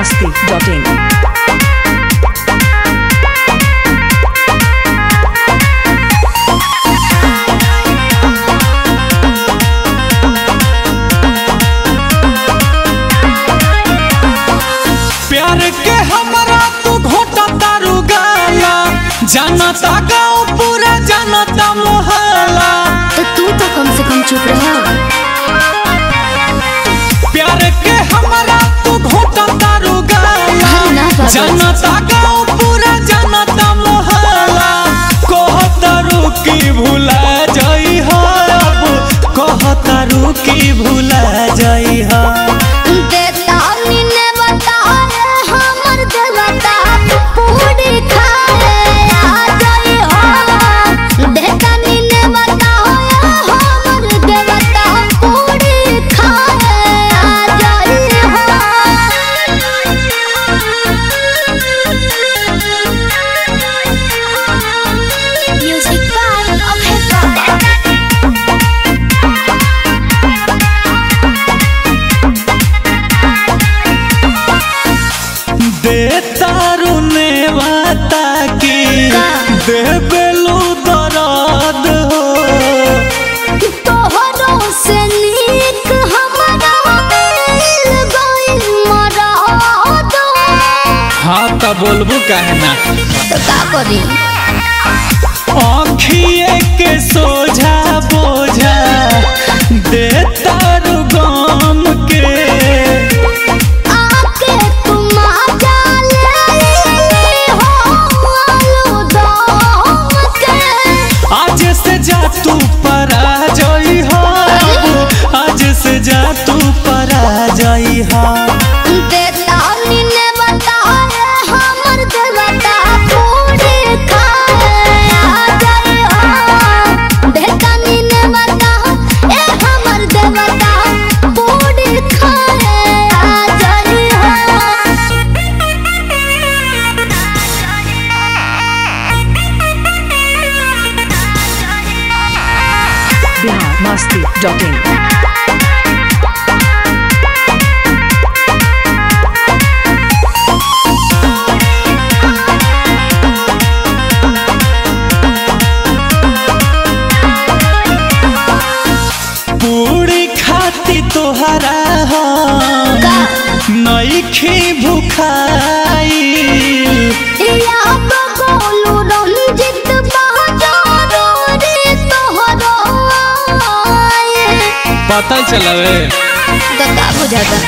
masti.in. प्यार के हमरा तू घोटा तारू गाला जानता गाँव पूरा जानता मोहल्ला तो तू तो कम से कम चुप रहा प्यार के हमरा तू घोटा तारू गाला अरे ना बाबा। जानता गाँव पूरा जानता मोहल्ला कहतारू की भूला जाई हा अब कहतारू की भूला जाई हा देता निने बता रे हमर देवता पूरी खाए आ जाई हो देता निने बता रे हमर देवता पूरी खाए आ जाई हो म्यूजिक बाय अभय बाबा देतारू ने वाता की का? देबेलू दर्द हो तोहरो से नीक हमरा मिल गइल मरद हाँ तो बोलबू काहे ना तो का करी आँखिए के सोझा बोझा देतारू गम के आके तुम आजा ले हो आलू दम के आज से जा तू परा जाई हा आज से जा तू परा जाई हा देता निने बता रे हमर देवता पूरी खाए आ जाई हो देता निने बता ए हमर देवता पूरी खाए आ जाई Bihar masti.in. पूरी खाती तोहरा हम का नईखी भुखाई या बगोलू रंजित बहादुर रे तोहरो आए पता चलावे तो का बुझाता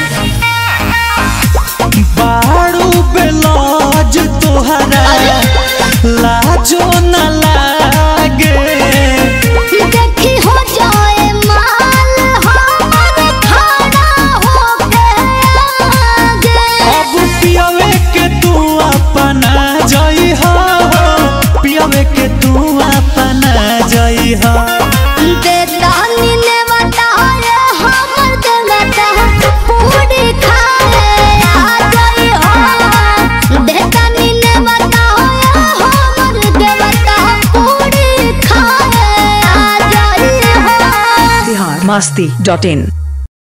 बारू बेलौज तोहरा लाजो न लागे देखी हो जाए माल हमर खड़ा होके आगे अब पियावे के तू अपना जाई हा पियावे के तू अपना जाई हा देता निने बता रे हमर देवता पूरी खाए आ जाई हो देता निने बता रे हमर देवता पूरी खाए आ जाई हो Bihar masti.in.